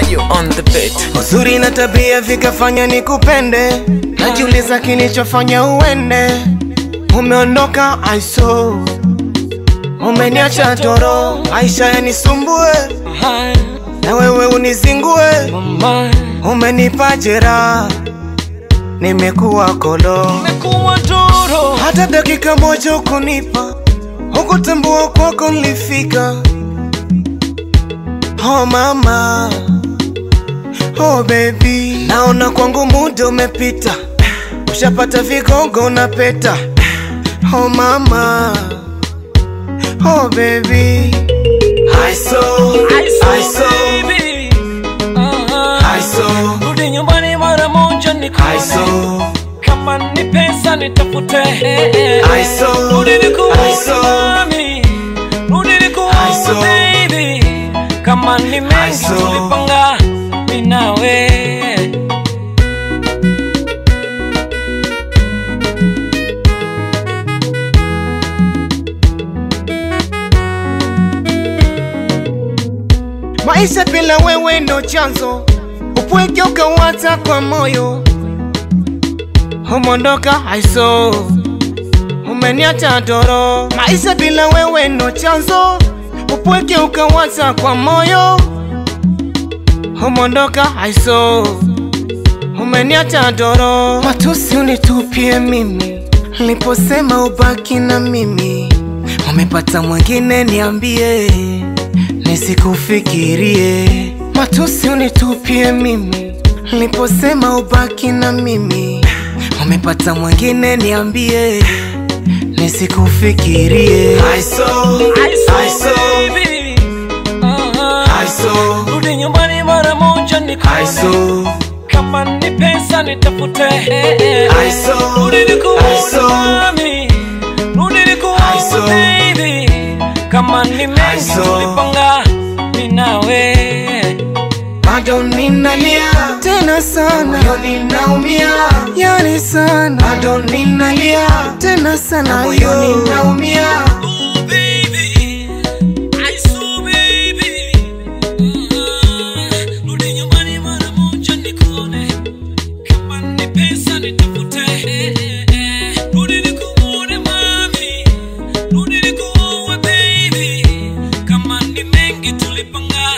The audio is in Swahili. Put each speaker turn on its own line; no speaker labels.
Mario on the beat.
Uzuri na tabia vikafanya nikupende, najiuliza kilichofanya uende. Umeondoka aiso, umeniacha toro, maisha yanisumbue na wewe unizingue, umenipa jeraha, nimekuwa kolo,
Nimekuwa doro.
hata dakika moja ukunipa, hukutambua kwako nilifika. Oh mama, oh baby, naona kwangu muda umepita, ushapata vigogo na peta. Oh mama, oh baby, I saw, I saw,
baby. Ah,
I saw,
Rudi nyumbani mara moja
I
nikuone.
saw,
Kama ni pesa nitafute.
I saw,
Rudi
I
nikuone
saw,
mami. Rudi
I
nikuone
saw,
baby. Kama ni mengi
saw,
tulipanga mimi nawe.
maisha bila wewe ndo chanzo, upweke ukawata kwa moyo, umondoka aiso, umeniacha toro. Maisha bila wewe ndo chanzo, upweke ukawata kwa moyo, umondoka aiso, umeniacha toro. Matusi unitupie mimi, niliposema ubaki na mimi, umepata mwingine niambie nisikufikirie. Matusi unitupie mimi, niliposema ubaki na mimi, umepata mwingine niambie, nisikufikirie. I saw, I saw,
baby. Ah,
I saw,
Rudi nyumbani mara moja
I
nikuone.
saw,
Kama ni pesa nitafute.
I saw,
Rudi
I
nikuone
saw,
mami. Rudi
I
nikuone
saw,
baby. Kama ni mengi
saw,
tulipanga mimi nawe.
bado ninalia tena sana, moyoni naumia, yani sana, bado ninalia tena sana, moyoni naumia.
Oh, baby. I saw, baby. Ah, Rudi nyumbani mara moja nikuone. Kama ni pesa nitafute. Rudi nikuone mami. Rudi nikuone baby. Kama ni mengi tulipanga